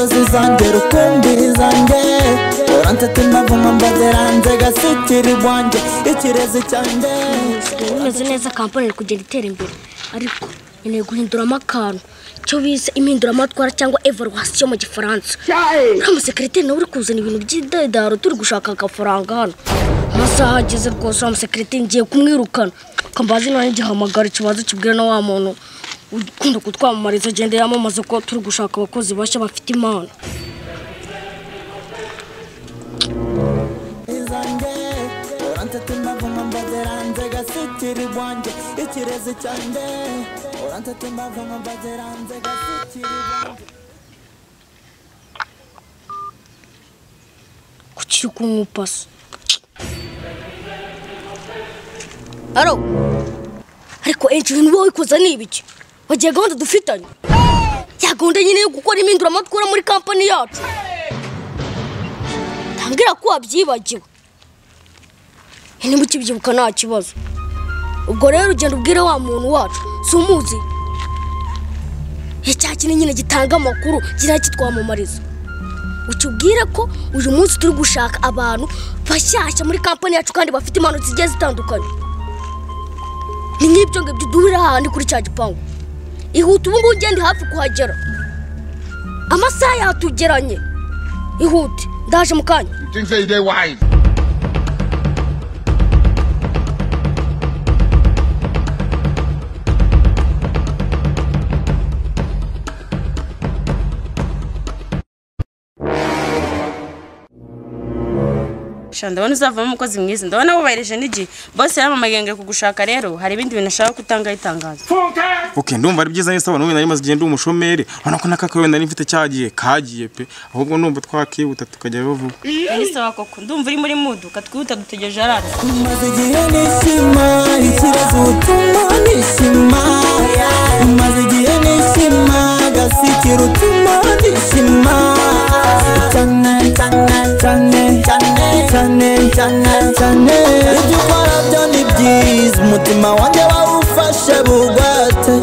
ngera ukwembiri zanjye urantete ndavuma mbaziranze gasikiri bwanjye ikirezi cyanjye imeze neza kampani iri kugenda itera imbere ariko nkeneye guhinduramo akantu icyo bise impinduramatwara cyangwa evaluwasiyo mu gifaransa uriya musekiriteri nawe uri kuzana ibintu by'idedaro turi gushaka agafaranga hano amasaha ageze rwose uriya musekiriteri ngiye kumwirukana kambazi nawe igihamagara ikibazo kibwira na wa muntu ukunda kutwamamariza agenda yamamaza ko turi gushaka abakozi bashya bafite impano zanjye urantete ndavuma mbaziranze gasikiri bwanjye ikirezi cyanjye urantete ndavuma mbaziranze gasikiri bwanjye kuki uri kunywa pasi aro ariko enshi ibintu uba wikoza ni ibiki wagiye gahunda dufitanye ya gahunda nyine yo gukora impinduramatwara muri kampani yacu ntabwira ko wabyibagiwe niba ukibyibuka nta kibazo ubwo rero ugenda ubwire wa muntu wacu si umuzi icya kintu nyine gitanga amakuru kiriya kitwamamariza ukibwire ko uyu munsi turi gushaka abantu bashyashya muri kampani yacu kandi bafite impano zigiye zitandukanye ni nk'ibyo ngibyo duhurira hahandi kuri cya gipangu ihute ubu ngubu ugende hafi kuhagera amasaha yatugeranye ihute ndaje mu kanya You think say they wise? sha ndabona uzavamo umukozi mwiza ndabona wubahirije n'igihe bose yaramamaye ngo kugushaka rero hari ibindi bintu ashaka ko utangaho itangazo ok ndumva ari byiza yuko abantu b'ibintu nari maze igihe ndi umushomeri urabona ko n'aka wenda nari mfite cyagiye kagiye pe ahubwo numva twakihuta tukajyayo vuba minisitiri koko ndumva uri muri muduka twihuta dutegereje araza maze igihe nishima ikirezi utuma nishima maze igihe nishima gasikiri utuma nishima cyane cyane cyane cyane cyane cyane cyane ibyo ukora byo ni byiza umutima wanjye wawufashe bugwate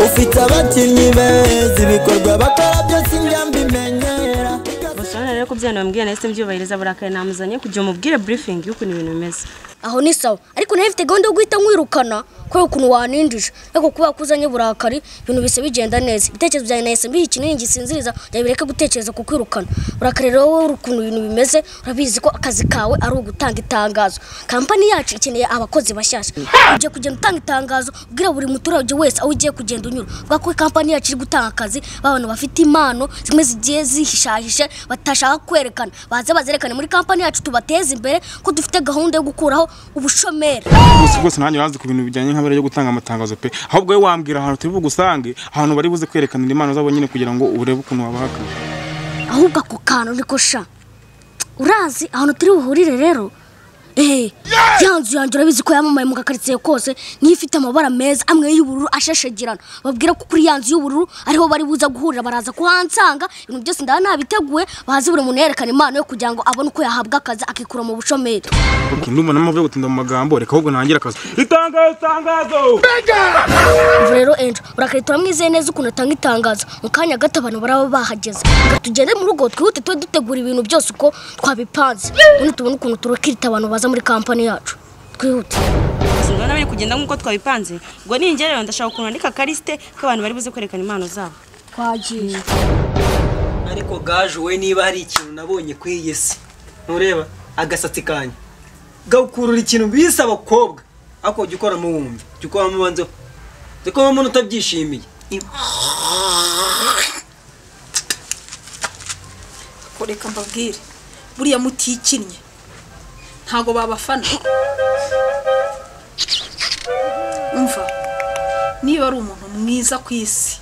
ufite abakinnyi beza ibikorwa bakora byose njya mbimenyera gusa rero ko byana bambwiye nahise mbyubahiriza burakari namuzanye kugira umubwire burifingi y'ukuntu ibintu bimeze aho ni sawa ariko nari mfite gahunda yo guhita nkwirukana kubera ukuntu waninjije ariko kubera ko uzanye burakari ibintu bisa bigenda neza ibitekerezo byanjye nahise mbiha ikinini gisinziriza kugira bireke gutekereza ku kwirukana burakari rero wowe ukuntu ibintu bimeze urabizi ko akazi kawe ari ugutanga itangazo kampani yacu ikeneye abakozi bashyashya ugiye kugenda utanga itangazo ubwira buri muturage wese aho ugiye kugenda unyura kubera ko kampani yacu iri gutanga akazi b'abantu bafite impano zimwe zigiye zihishahishe batashaka kwerekana baze bazerekane muri kampani yacu tubateze imbere ko dufite gahunda yo gukuraho ubushomeri gusa rwose nanjye urazi ku bintu bijyanye nk'abari yo gutanga amatangazo pe ahubwo wowe wambwira ahantu turi bugusange ahantu bari buze kwerekanira impano zabo nyine kugira ngo urebe ukuntu wabahaka ahubwo ako kantu niko sha urazi ahantu turi buhurire rero eee ya nzu yanjye urabizi ko yamamaye mu gakaritsiye kose niyo ifite amabara meza amwe y'ubururu ashashagirana babwira ko kuri ya nzu y'ubururu ariho bari buza guhurira baraza kuhansanga ibintu byose ndaba nabiteguye bazi buri muntu yerekana impano yo kugira ngo abone uko yahabwa akazi akikura mu bushomeri ok ndumva n'amavubi yo gutinda mu magambo reka ahubwo ntangire akazi itangazo itangazo ubu rero enjo urakari turamwizeye neza ukuntu atanga itangazo mu kanya gato abantu baraba bahageze reka tugende mu rugo twihute tube dutegura ibintu byose uko twabipanze ubundi tubone ukuntu turakirita abantu baza muri kampani yacu twihute gusa ndabona biri kugenda nk'uko twabipanze ngo ningera rero ndashaka ukuntu ndika karisite k'abantu bari buze kwerekana impano zabo twagiye ariko gaje we niba hari ikintu nabonye kuri iyi si ntureba agasatsi kanyu gakurura ikintu bise abakobwa ariko jya ukoramo wumva jya ukoramo ubanza jya ukoramo umuntu utabyishimiye ko reka mbabwire buriya mutikinnye ntago babafana umva niba ari umuntu mwiza ku isi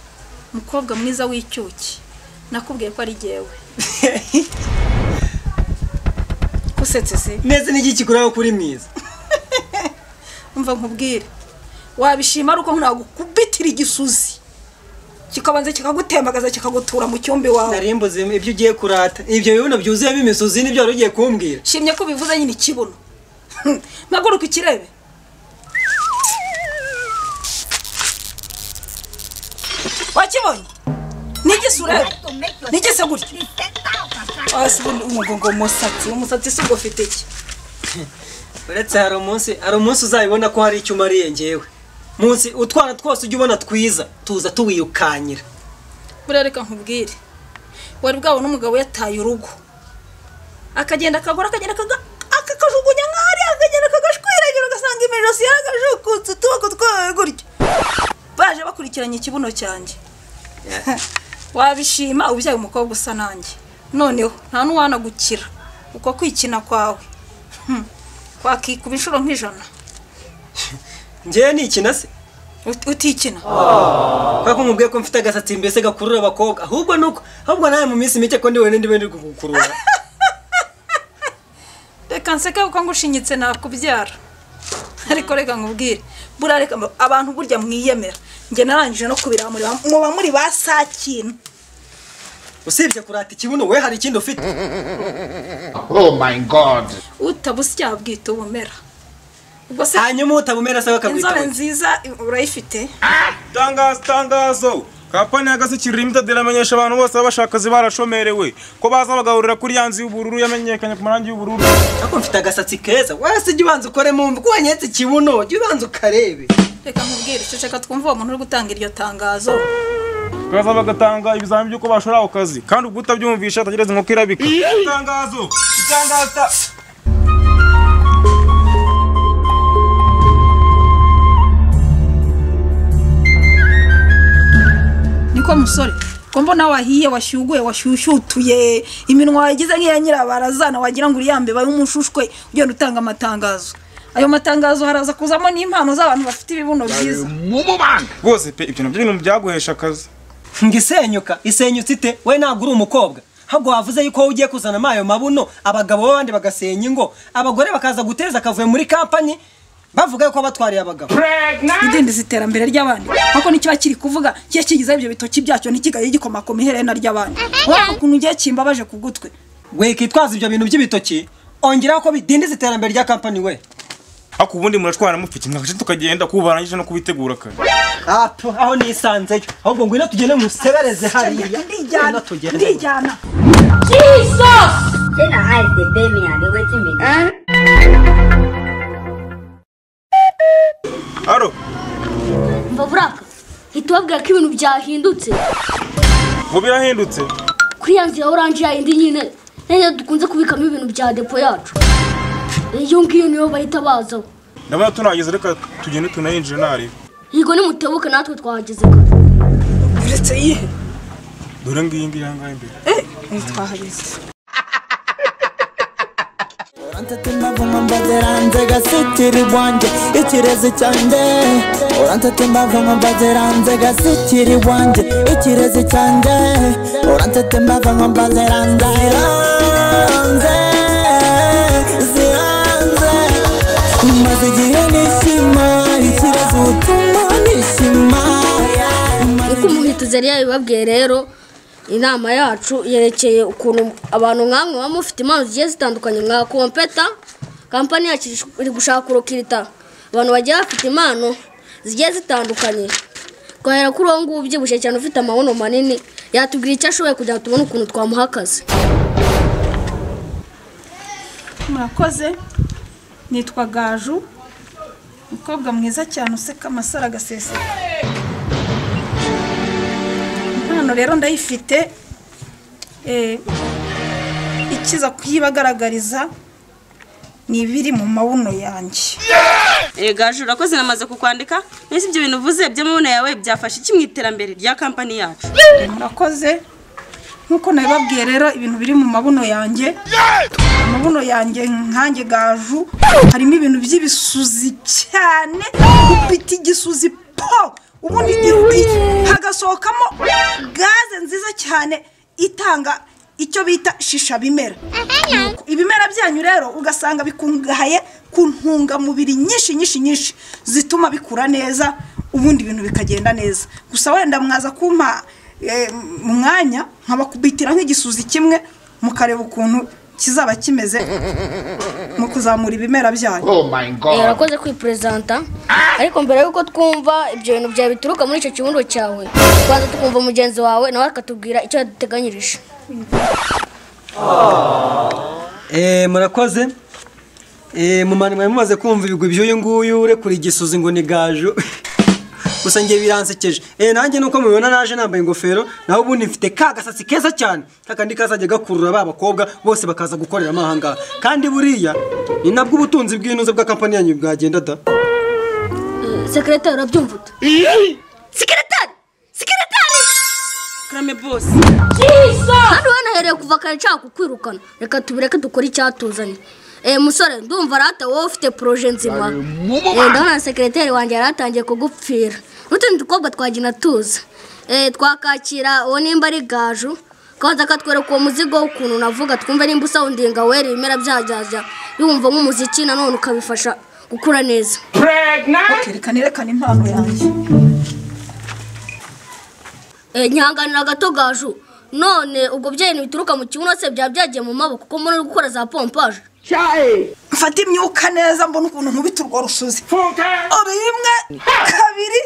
umukobwa mwiza w'icyuki nakubwiye ko ari jyewe kusetse se neza n'igi kikuraho kuri mwiza umva nkubwire wabishima ari uko nagukubitira igisuzi kikabanza kikagutembagaza kikagutura mu cyumba iwawe narimbuze ibyo ugiye kurata ibyo bibuno byuzuyemo imisozi nibyo wari ugiye kumbwira shimye ko bivuze nyine ikibuno mpaguruka ikirebe wakibonye nigise urebe nigise gutya hasi ubundi umugongo umusatsi umusatsi si ufite iki uretse hari umunsi hari umunsi uzabibona ko hari icyo umariye ngewe munsi utwana twose ujya ubona twiza tuza tuwirukanyira buriya reka nkubwire wari bwabona umugabo yataye urugo akagenda akagura akagenda akaga- akakajugunya nkaho ari akagenda akagashwiragira ugasanga imijosi yaragajukutse utuboko twawe gutya baje bakurikiranye ikibuno cyanjye wabishima ubyaye umukobwa usa nanjye noneho nta n'uwanagukira uko kwikina kwawe Hmm. kwakikuba inshuro nk'ijana ngewe ni ikina se Ut- utikina kubera ko mubwiye ko mfite agasatsi mbese gakurura abakobwa ahubwo ni uko ahubwo nawe mu minsi mike ko ndi wenyine ndiwe ndi kugukurura reka nseke kuko ngushinyitse nakubyara ariko reka nkubwire buriya reka mba- abantu burya mwiyemera njye narangije no kubiramurira muba muri ba sakina usibye kurata ikibuno we hari ikindi ufite Oh my god. utabusya bwita ubumera ubwo se hanyuma utabumera asaba inzobe akabwitaho nziza urayifite tangazo tangazo kampani ya gasi limited iramenyesha abantu bose b'abashakazi barashomerewe ko baza bagahurira kuri ya nzu y'ubururu yamenyekanye ku marangi y'ubururu ariko mfite agasatsi keza wese ujya ubanza ukore mu mvi ko wanyetse ikibuno jya ubanza ukarebe reka nkubwire ceceka twumva uwo muntu uri gutanga iryo tangazo baza bagatanga ibizamini by'uko bashora ako kazi kandi ubwo utabyumvisha atagereza inkoko irabika itangazo itangaza niko musore ko mbona wahiye washyuguye washyushyutuye iminwa wayigize nk'iya nyirabarazana wagira ngo uriyambeba y'umushushwe ugenda utanga amatangazo ayo matangazo haraza kuzamo n'impano z'abantu bafite ibibuno byiza Mumuman. rwose pe ibyo nabyo ibintu byaguhesha akazi ngo isenyuka isenyutse ite we ntabwo uri umukobwa ahubwo wavuze yuko wowe ugiye kuzanamo ayo mabuno abagabo b'abandi bagasenya ingo abagore bakaza guteza akavuyo muri kampani bavuga yuko batwariye abagabo idindiza iterambere ry'abandi kuko n'ikiba kiri kuvuga kiba kigizeho ibyo bitoki byacyo ntikigaye gikomakoma iherena ry'abandi urabona ukuntu ugiye kimbabaje ku gutwe we kitwaza ibyo bintu by'ibitoki ongeraho ko bidindiza iterambere rya kampani we ariko ubundi muratwara mufite agace tukagenda kuba barangije no kubitegura kare apu aho nisanzeyo ahubwo ngwino tugende musebereze hariya ndijyana Ngwino tugende. ndijyana Then I hide the baby and they waiting me. aro mva buraka hita ubabwira ko ibintu byahindutse ngo birahindutse kuri ya nzu ya oranje yayindi nyine nene dukunze kubikamo ibintu bya depo yacu iyo ngiyo niyo bahita bazaho ndabona tunahageze reka tugende tunayinjire nareba yego nimutebuke natwe twahageze kare uretse yihe dore ngiyi ngiyi aha ngaha imbere twahageze Urantetemba vuma mbazera hanze gasitira iwanjye ikirezi cyanjye Urantetemba vuma mbazera hanze gasitira iwanjye ikirezi cyanjye Urantetemba vuma mbazera hanze ziranze ziranze Maze igihe nishima ikirezi utuma nishima uko umuhituzi yari yabibabwiye rero inama yacu yerekeye ukuntu abantu nk'amwe baba mufite impano zigiye zitandukanye nka kompeta kampani yacu iri gushaka urukirita abantu bagiye bafite impano zigiye zitandukanye twahera kuri uwo nguwo ubyibushye cyane ufite amabuno manini yatubwira icyo ashoboye kugira ngo tubone ukuntu twamuha akazi murakoze nitwa gaju umukobwa mwiza cyane useka amasaro agaseseka impano rero ndayifite eh, ikiza kuyibagaragariza ni ibiri mu mabuno yanjye gaju urakoze namaze kukwandika mbese ibyo bintu uvuze by'amabona yawe byafasha iki mu iterambere rya kampani yacu murakoze nk'uko nabibabwiye rero ibintu biri mu mabuno yanjye amabuno yanjye nkanjye gaju harimo ibintu by'ibisuzi cyane upita igisuzi po ubundi irudiye hagasohokamo gaze nziza cyane itanga icyo bita shisha bimera ibimera byanyu rero ugasanga bikungahaye ku ntungamubiri nyinshi nyinshi nyinshi zituma bikura neza ubundi ibintu bikagenda neza gusa wenda mwaza kumpa eh, mu mwanya nkabakubitira nk'igisuzi kimwe mukareba ukuntu kizaba kimeze mu kuzamura ibimera byanyu Oh my Eh, god. urakoze kwiperezanta ariko mbere y'uko twumva ibyo bintu byawe bituruka muri icyo kibuno cyawe twaza tukumva mugenzi wawe nawe akatubwira icyo yaduteganyirije Eh, murakoze Eh, mumani mwari mumaze kumva ibigwi by'uyu nguyu urekura igisuzi ngo ni gaju gusa njye biransekeje Eh, nanjye nuko mubibona naje nambaye ingofero naho ubundi mfite ka gasatsi keza cyane kakandi kazajya gakurura ba bakobwa bose bakaza gukorera amahanga kandi buriya ni nabwo ubutunzi bw'inuze bwa kampani yanyu bwagenda da sekeretari urabyumva uta sekeretari sekeretari karame bose kandi wanahereye kuva kare nshaka kukwirukana reka tubireke dukore icyatuzanye Eh musore ndumva rata wowe ufite poroje nzima Eh, ndabona sekereteri wanjye yari atangiye kugupfira n'utundi dukobwa twagina tuza Eh, twakakira uwo nimba ari gaju kabanza akatwereka uwo muzigo w'ukuntu navuga twumve nimba usawundinga wera ibimera byajyaja yumva nk'umuziki nanone ukabifasha gukura neza reka nerekane impano yanjye Eh, nyihanganira gato gaju none ubwo byari bituruka mu kibuno se byaba byagiye mu maboko kuko muri gukora za pompaje mfate imyuka neza mbona ukuntu nkubita urwo rusuzi rimwe kabiri